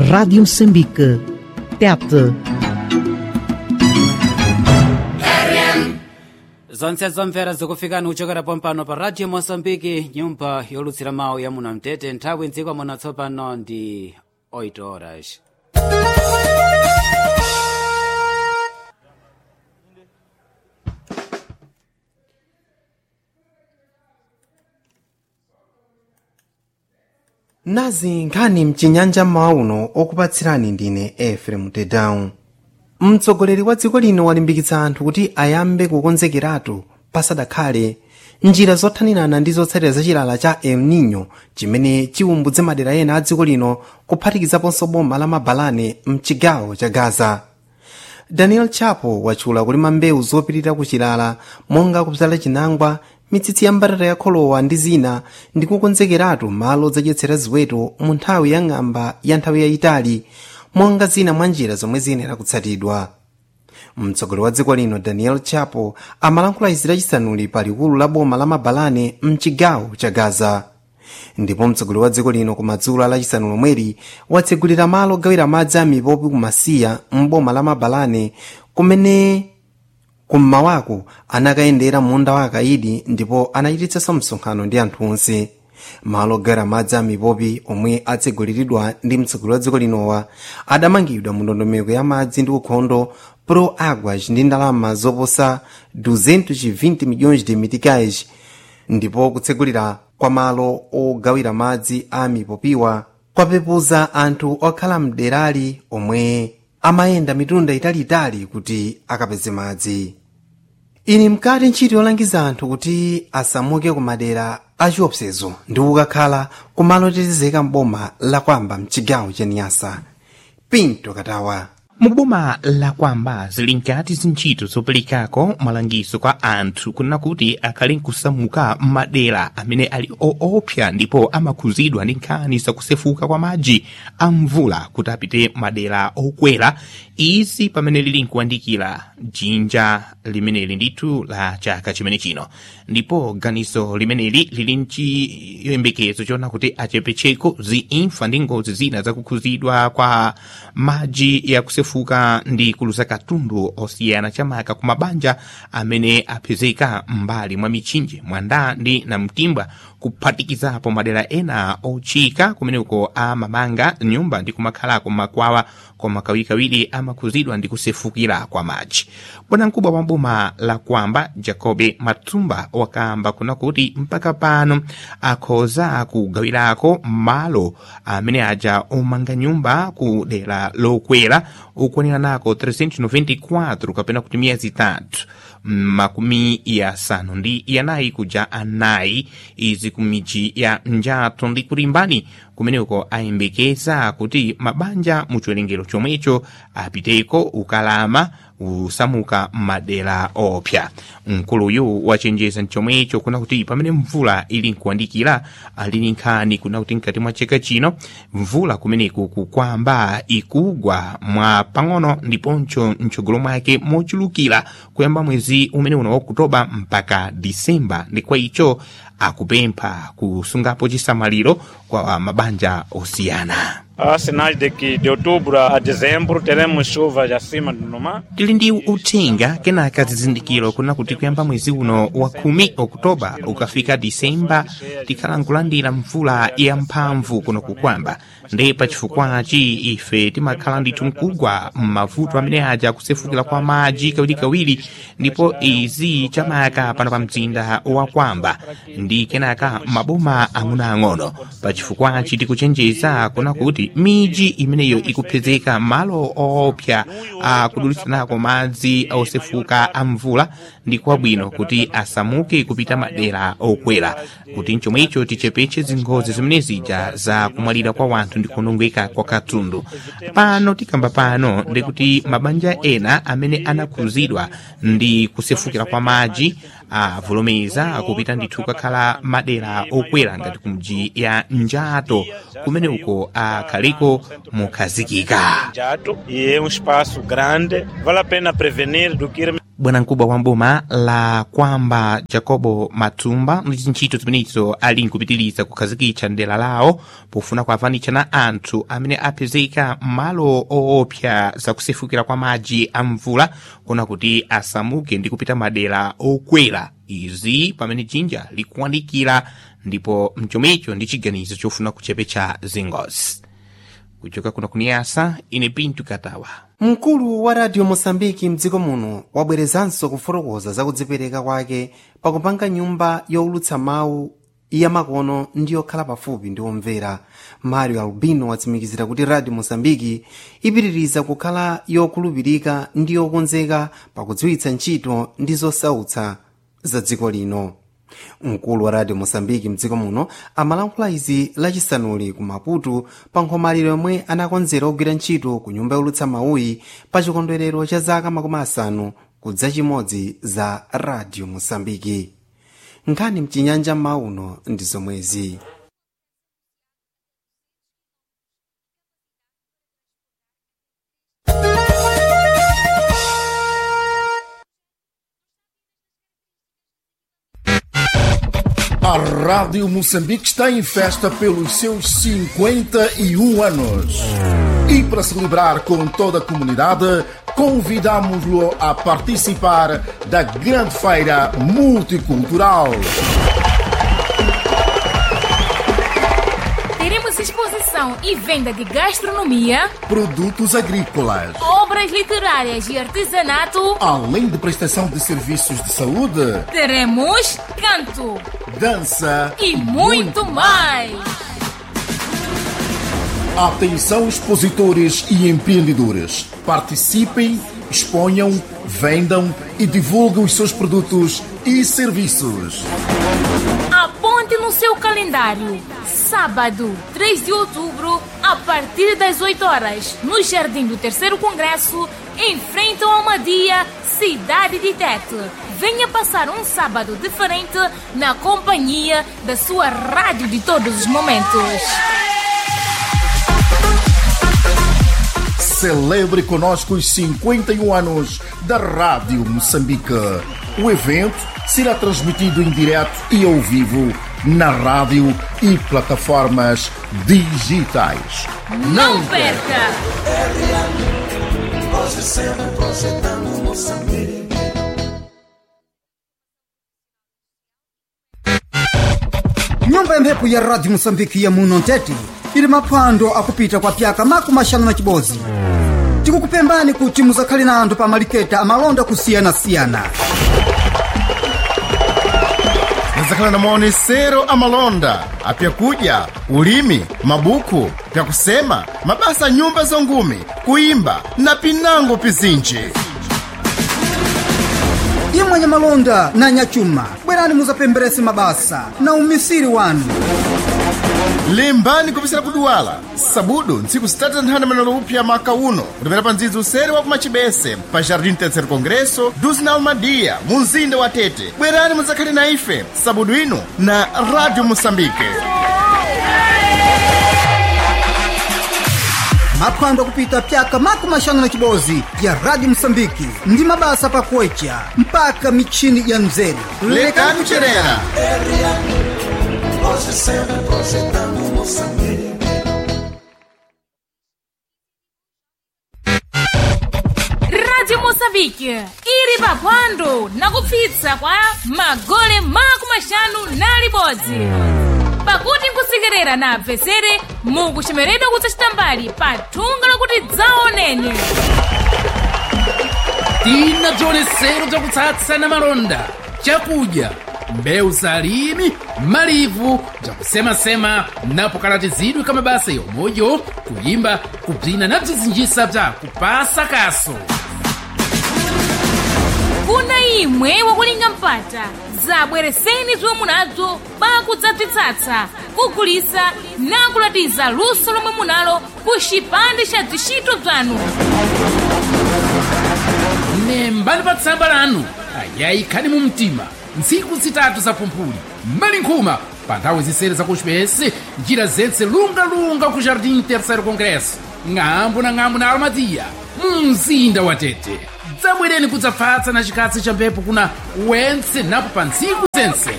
Rádio Moçambique. Tete. zonse zomvera zikufikani kuchokera pompano pa radio mosambiki nyumba yolutsira mawu ya muno mtete nthawi mdziko muno tsopano ndi 8 horas nazi nkhani mchinyanja mmawa uno okupatsirani ndine efrem tedown mtsogoleri wa dziko lino walimbikitsa anthu kuti ayambe kukonzekeratu pasadakhale njira zothanirana ndi zotsatira za chilala cha el nino chimene chiwumbudze madera ena a dziko lino kuphatikizaponso boma la mabalane mchigawo cha gaza daniel chapo watchula kulima mbewu zopitirira kuchilala monga kudzala chinangwa mitsitsi ya mbatata ya kholowa ndi zina ndi kukonzekeratu malo zadyetsera ziweto mu nthawi ya ng'amba ya nthawi yayitali monga zina mwa njira zomwe ziyenera kutsatidwa mtsogoleri wa dziko lino daniel chapo amalankhula izi lachisanuli pa likulu la boma la mabalane mchigawo cha gaza ndipo mtsogoleri wa dziko lino kumadzulo lachisanu lomweri watsegulira malo ogawira madzi a mipopi kumasiya mboma la mabalane kumene kummawako anakayendera munda wa akaidi ndipo anachititsanso msonkhano ndi anthu onse malo ogawira madzi a mipopi omwe atseguliridwa ndi mtsogoleri wa dziko linowa adamangidwa mu ndondomeko ya madzi ndi ukhondo pro aguas ndi ndalama zoposa 220 milhões de meticais ndipo kutsegulira kwa malo ogawira madzi a mipopiwa kwapepuza anthu okhala mderali omwe amayenda mitunda italiitali kuti akapeze madzi ili mkati ntchito yolangiza anthu kuti asamuke ku madera achiopsezo ndi kukakhala kumalo otetezeka mboma lakwamba mchigawo cha niyasa pinto katawa muboma lakwamba zili nkati zintchito zoperekako malangizo kwa anthu kunena kuti akhale nkusamuka m'madera amene ali oopsa ndipo amakhuzidwa ndi nkhani zakusefuka kwa madzi a mvula kuti apite madera okwera izi pamene lili nkuyandikira jinja limeneli ndithu la chaka chimene chino ndipo ganizo limeneli lili nchiyembekezo chona kuti achepecheko ziimfa ndi ngozi zina zakukhuzidwa kwa madzi yakusefuka ndi kuluza katundu osiyana chamaka ku mabanja amene apezeka m'mbali mwa mitchinje mwanda ndi namtimbwa kuphatikizapo madera ena ochika kumeneko amamanga nyumba ndi kumakhalako makwawa koma kawirikawiri amakhuzidwa ndi kusefukira kwa madzi bwanamkubwa wa boma la kwamba jacobe matumba wakamba kuna kuti mpaka pano akhoza kugawirako malo amene aja omanga nyumba ku dera lokwera ukwanira nako 394 kapena kuti miyezi itatu makumi yasanu ndi yanayi kuja anayi izi ku midzi ya njathu ndi kulimbani kumeneko ayembekeza kuti mabanja mu chiwerengero chomwecho apiteko ukalama usamuka madera opsa mkuluyu wachenjeza mchomwecho kuna kuti pamene mvula ili nkuyandikira ali nkhani kuna kuti mkati mwa chaka chino mvula kumeneku kukwamba ikugwa mwa pang'ono ndiponso mtsogolo mwake mochulukira kuyamba mwezi umene uno wa okutoba mpaka disemba ndi kwa icho akupempha kusungapo chisamaliro kwa mabanja osiyana Há sinais de que de outubro a dezembro teremos chuvas acima do normal. tili ndi uthenga kenaka zizindikiro kuna kuti kuyamba mwezi uno wa khumi okutoba ukafika disemba tikhala nkulandira mvula yamphamvu kuno kukwamba ndi pachifukwachi ife timakhala ndithu mkugwa m'mavuto amene aja kusefukira kwa madzi kawirikawiri ndipo izi chamaka pano pa mzinda wa kwamba ndi kenaka maboma ang'onoang'ono pachifukwachi tikuchenjeza kuna kuti miji imeneyo ikupezeka malo oopsa akudulitsanako madzi osefuka a mvula ndi kwabwino kuti asamuke kupita madera okwera kuti mchomwecho tichepeche zingozi zimene zija za kumwalira kwa wanthu ndi kunongeka kwa katundu pano tikamba pano ndikuti mabanja ena amene anakhuzidwa ndi kusefukira kwa madzi avomereza kupita ndithu kukakhala madera okwera ngati kumji ya njato kumene uko akhaliko mukhazikika Jato, e é um espaço grande, vale a pena prevenir do que ir bwanamkubwa wa mboma la kwamba jacobo matumba ndi zintchito zimenezo ali nkupitiriza kukhazikitsa ndela lawo pofuna kuavanitsa na anthu amene apezeka m'malo oopsa zakusefukira kwa madzi a mvula kuna kuti asamuke ndi kupita madera okwera izi pamene jinja likuwanikira ndipo mchomecho ndi chiganizo chofuna kuchepetsa zingozi kuchoka kuna kuniyasa ine pintu katawa mkulu wa radio mosambiki mdziko muno wabwerezanso kufotokoza za kudzipereka kwake pakupanga nyumba yowulutsa mawu yamakono ndi yokhala pafupi ndi omvera mario albino watsimikizira kuti radio mosambiki ipitiriza kukhala yokhulupirika ndi yokonzeka pakudziwitsa ntchito ndi zosautsa za dziko lino mkulu wa radio mosambiki mdziko muno amalankhula izi lachisanuli ku maputo pa nkhomaliro yomwe anakonzera ogwira ntchito ku nyumba yolutsa mawuyi pa chikondwerero cha zaka makumi asanu kudza chimodzi za radio mosambiki nkhani mchinyanja mauno ndi zomwezi A Rádio Moçambique está em festa pelos seus 51 anos. E para celebrar com toda a comunidade, convidamos-lo a participar da grande feira multicultural. Teremos exposição e venda de gastronomia, Produtos agrícolas. obras literárias e artesanato. Além de prestação de serviços de saúde, Teremos canto dança e muito mais. Atenção expositores e empreendedores. Participem, exponham, vendam e divulguem os seus produtos e serviços. Aponte no seu calendário. Sábado, 3 de outubro, a partir das 8 horas, no Jardim do Terceiro Congresso, em frente ao Almadia, cidade de Tete. Venha passar um sábado diferente na companhia da sua rádio de todos os momentos. Celebre conosco os 51 anos da Rádio Moçambique. O evento será transmitido em direto e ao vivo na rádio e plataformas digitais. Não perca! nyumba ya mphepo ya radio moçambike ya muno ntete ili maphwando akupita kwa pyaka makumi axanu na chibodzi tikukupembani kuti muzakhale na anthu pa maliketa amalonda kusiyanasiyana Nizakhala na maonesero amalonda apyakudya ulimi mabuku pyakusema mabasa a nyumba zongumi kuimba na pinango pizinji imwe nyamalonda na nyachuma bwerani muzapemberese mabasa na umisiri wanu limbani kupisira kuduwala sabudu ntsiku zitatu nthanda manalo upya maka uno kutapera pa ndzidzi usere wa kumachibese pa jardim terceiro congresso dos na almadia mu mzinda wa tete bwerani muzakhale na ife sabudu ino na radio moçambique maphwando akupita pyaka makumi axanu na chibodzi ya radio moçambike ndi mabasa pakuwecha mpaka mitchini ya mzeru lekani kucherera Radio Moçambique ili paphwando na kupsitsa kwa magole makumi axanu na libodzi pakuti nkusekerera na apesere mukuchemeredwa kudzachita mbali pa thunga lakuti dzaoneni tina bzionetsero bzakutsatsa na malonda chakudya mbewu za alimi malivu bzakusemasema napo kalatizidwe ka mabasa yomweyo kuyimba kubzina na bzizinjisa bza kupasa kaso kuna imwe wakulinga mpata zabwereseni zomwe munazo pakudzabzitsatsa kugulisa na kulatiza luso lomwe munalo ku chipande cha zishito bzanu nembani pa tsamba lanu ayayi khani mu mtima ntsiku zitatu za pumphuli mbali nkhuma pa nthawi zisere za kuspesi njira zentse lungalunga ku jardim terceiro congresso ng'ambo na ng'ambo na almatia mumzinda wa tete dzabwereni kudzapfatsa na chikatsi cha mphepo kuna wentse napo pa ntsiku zense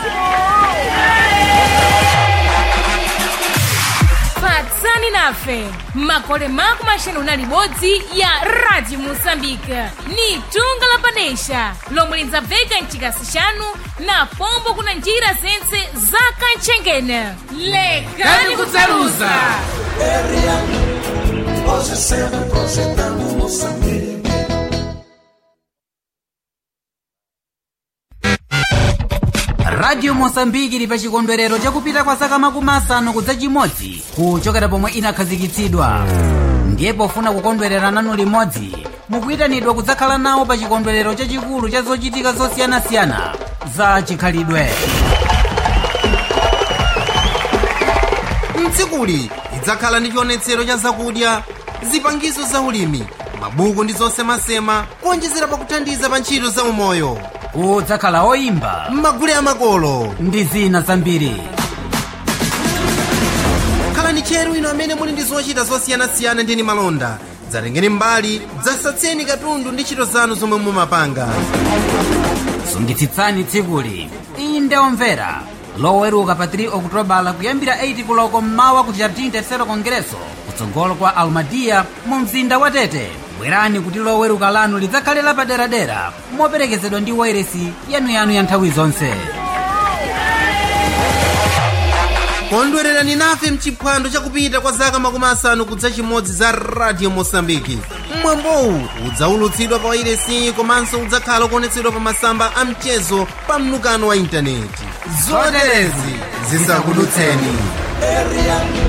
fatsani nafe makole mako maxanu na libodzi ya radio moçambique ni tunga la padesha lomwe lidzabveka mchikasi chanu na pombo kuna njira zentse za kantchengene lekani kudzaluza radio mosambiki ili pa chikondwerero chakupita kwa zaka makumi asanu kudza chimodzi kuchokera pomwe inakhazikitsidwa ndiye pofuna kukondwerera nanu limodzi mukuyitanidwa kudzakhala nawo pa chikondwerero chachikulu cha zochitika zosiyanasiyana za chikhalidwe mtsikuli lidzakhala ndi chionetsero cha zakudya zipangizo za ulimi mabuku ndi zosemasema kuonjezera pakuthandiza pa ntchito za umoyo kudzakhala oyimba m'magule amakolo ndi zina zambiri khalani tcheru inu amene muli ndi zochita zosiyanasiyana ndi malonda dzatengeni mbali dzasatseni katundu ndi ntchito zanu zomwe mumapanga sungitsitsani tsikuli inde omvera loweruka pa 3 okutobala kuyambira 8 kuloko mmawa ku jardim tercero congresso kutsogolo kwa almadia mu mzinda wa tete bwerani kuti loweruka lanu lidzakhale lapaderadera moperekezedwa ndi wairesi yanuyanu ya nthawi zonse kondwererani nafe mchiphwando chakupita kwa zaka makumi asanu kudza chimodzi za radio mosambiki mwambowu udzaulutsidwa pa wairesi komanso udzakhala kuonetsedwa pa masamba a mchezo pa mnukano wa intaneti zoterezi zisakudutseni